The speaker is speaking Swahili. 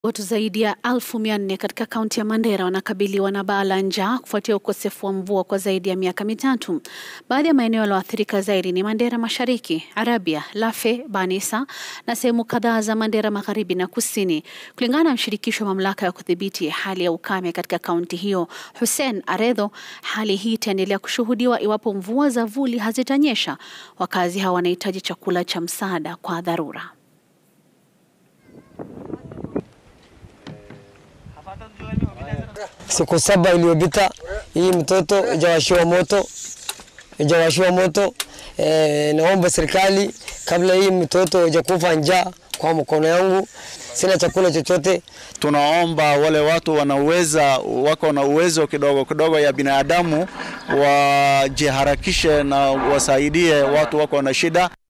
Watu zaidi ya elfu mia nne katika kaunti ya Mandera wanakabiliwa na baa la njaa kufuatia ukosefu wa mvua kwa zaidi ya miaka mitatu. Baadhi ya maeneo yaliyoathirika zaidi ni Mandera Mashariki, Arabia, Lafe, Banisa na sehemu kadhaa za Mandera Magharibi na Kusini. Kulingana na mshirikisho wa mamlaka ya kudhibiti hali ya ukame katika kaunti hiyo, Hussein Aredho, hali hii itaendelea kushuhudiwa iwapo mvua za vuli hazitanyesha. Wakazi hawa wanahitaji chakula cha msaada kwa dharura. Siku saba iliyopita hii mtoto ijawashiwa moto, ijawashiwa moto. E, naomba serikali kabla hii mtoto ijakufa njaa kwa mkono yangu, sina chakula chochote. Tunaomba wale watu wanaweza wako na uwezo kidogo kidogo ya binadamu wajiharakishe na wasaidie watu wako na shida.